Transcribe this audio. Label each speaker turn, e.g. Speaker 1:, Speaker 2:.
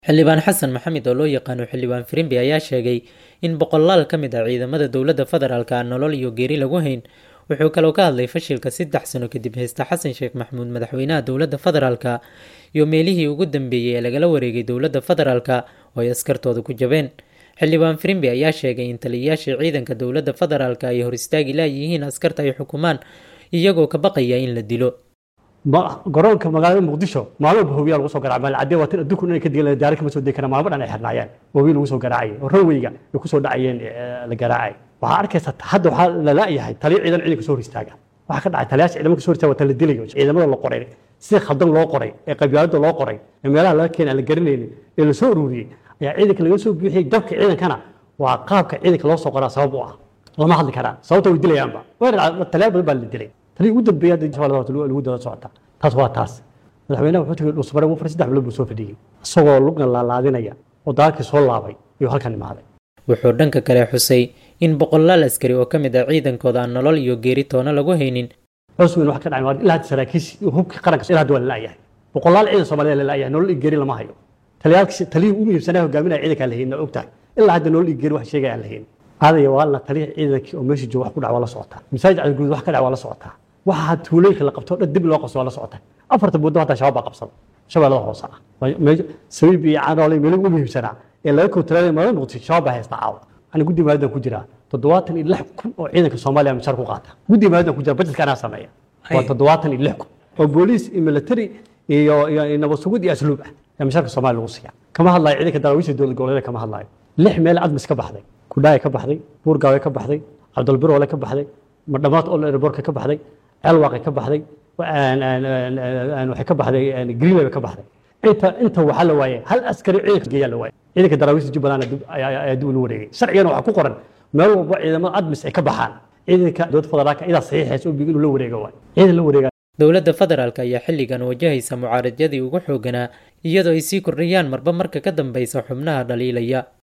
Speaker 1: xildhibaan xasan maxamed oo loo yaqaano xildhibaan firimbi ayaa sheegay in boqolaal ka mid ah ciidamada dowladda federaalk aan nolol iyo geeri lagu hayn wuxuu kaloo ka hadlay fashilka saddex sano kadib heysta xasan sheekh maxamuud madaxweynaha dowladda federaalka iyo meelihii ugu dambeeyey ee lagala wareegay dowladda federaalka oo ay askartooda ku jabeen xildhibaan firimbi ayaa sheegay in taliyayaashii ciidanka dowladda federaalk ay hor istaagi laayihiin askarta ay xukumaan iyagoo ka baqaya in la dilo
Speaker 2: garoonka magaalada muqdisho maalmo bahowiyaa lagu soo garaaca maalcadee waa tan adduunku inay ka digan daara kama soo degi karaan maalmo dhan ay xirnaayeen bahowiya lagu soo garaacayay oo ranweyga ay ku soo dhacayeen la garaacay waxaa arkaysa hadda waxaa la laayahay taliya ciidan ciidanka soo hor istaaga waxaa ka dhacay taliyaasha ciidamada soo hor istaaga waa tan la dilayo ciidamada la qoray si khaldan loo qoray ee qabyaalada loo qoray ee meelaha laga keenay aan la garanaynin ee la soo ururiyey ayaa ciidanka laga soo buuxiyey dabka ciidankana waa qaabka ciidanka loo soo qoraa sabab u ah lama hadli karaan sababta way dilayaanba taliyaal badan baa la dilay talii ugu dambeeya hadda insha lagu daba socota taas waa taas madaxweynaha wuxuu tegey dhuusmare wuu saddex bilood buu soo fadhiyey isagoo lugna laalaadinaya oo dagaalkii soo laabay ayuu halkan imaaday
Speaker 1: wuxuu dhanka kale xusay in boqolaal askari oo ka mid ah ciidankooda aan nolol iyo geeri toona lagu haynin
Speaker 2: cusweyn wax ka dhacay ilaa hadda saraakiis hubka qaranka ilaa hadda waa la laayahay boqolaal ciidan soomaaliya la laayahay nolol iyo geeri lama hayo taliyaalkii taliyii ugu muhiimsanaa hogaaminaya ciidanka aan la haynin ogtahay ilaa hadda nolol iyo geeri wax sheegaya aan la haynin aadaya waalna taliya ciidankii oo meesha jooga wax ku dhac waa la socotaa masaajid cadguud wax ka dhac waa la socotaa waxa tuulooyinka la qabto dhan dib loo qabso waa la socota afarta muddo hataa shabaab baa qabsada shabeellada hoose ah sabiib iyo canoole meelo ugu muhiimsanaa ee laga kontaroolay magaalada muqdisho shabaab baa haysta caawa ani guddi maalidan ku jiraa toddobaatan iyo lix kun oo ciidanka soomaaliya mishaar ku qaata guddi maalidan ku jira bajetka anaa sameeya waa toddobaatan iyo lix kun oo booliis iyo military iyo iyo nabad sugid iyo asluub ah ee mishaarka soomaaliya lagu siiya kama hadlayo ciidanka daraawiisha dowlad goboleeda kama hadlayo lix meel admis ka baxday kudhaaya ka baxday buurgaawe ka baxday cabdulbiroole ka baxday madhamaad ol airborka ka baxday ceelwaaqay ka baxday waxay ka baxday greenway ka baxday inta inta waxaa la waayay hal askari ciidanka geeyaa la waayay ciidanka daraawiista jubbaland ayaa dib ula wareegay sharcigana waxaa ku qoran meel walba ciidamada admis ay ka baxaan ciidanka dowladda federaalka idaa saxiixaysa oo inuu la wareego waay ciidan la wareega
Speaker 1: dowladda federaalk ayaa xilligan wajahaysa mucaaradadii ugu xooganaa iyadoo ay sii kordhayaan marba marka ka dambeysa xubnaha dhaliilaya